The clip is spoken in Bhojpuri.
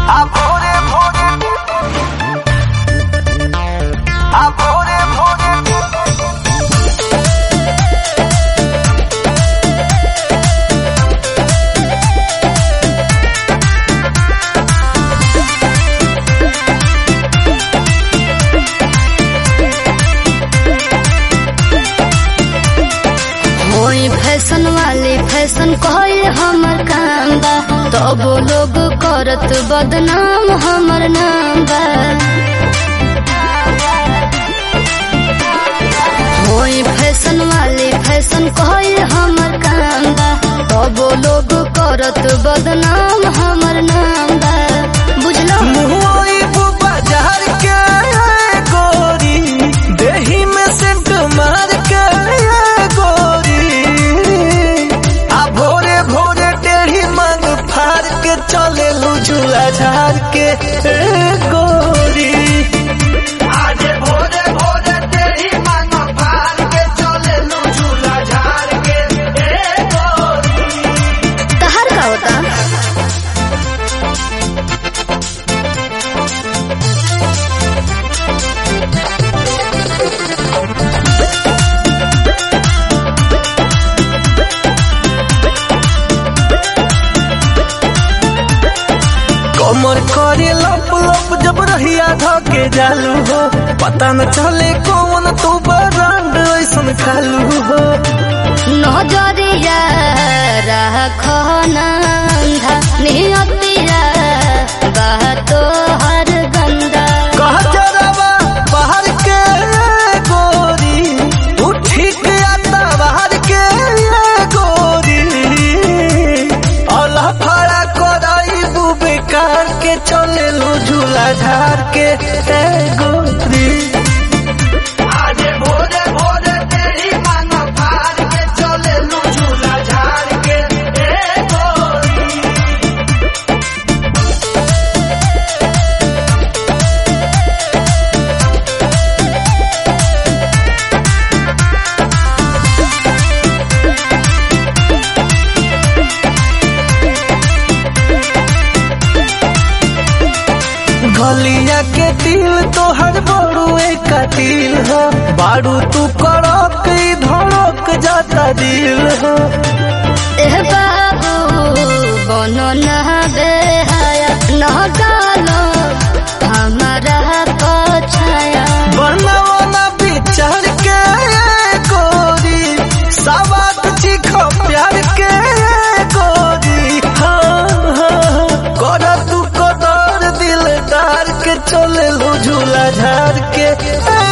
आ भोरे भोरे आ भोरे भोरे होई फैशन वाले फैशन कहल हमर काम बा तब लोग करत बदनाम हमर नाम बा होई फैशन वाले फैशन कहल हमर काम बा तब लोग करत बदनाम हमर नाम बा बुझलो मुहई बाजार के गोरी देही में सेंट मार के गोरी आ भोरे भोरे टेढ़ी मांग फाड़ के चले झूला झाड़ के ए गोरी आज भोरे भोरे टेढ़ी मांग फाड़ के चले झूला झाड़ के ए गोरी तहर का होता कमर करे लप लप जब रहिया धके जालू हो पता न चले कौन तू बरांड ऐसन खालू हो नजरिया राखो नंधा नियतिया बातो हर गंदा कह जरावा बाहर के गोरी तू ठीक आता बाहर के गोरी अल्लाह फड़ा कराई बू बेकार के चले लो झूला झाड़ के ए गोरी आज भोरे भोरे तेरी मांग फाड़ के चले लो झूला झाड़ के ए गोरी गलिया के दिल तोहर बड़ुए का दिल हो बारू तू कड़क ई धड़क जाता दिल हो एह बाबू बनो न बेहाया न डालो हमारा पछाया बनवना विचार के गोरी सवात चिखो प्यार के गोरी हाँ हाँ कर तू कदर दिलदार के चले लो झूला झाड़ के ए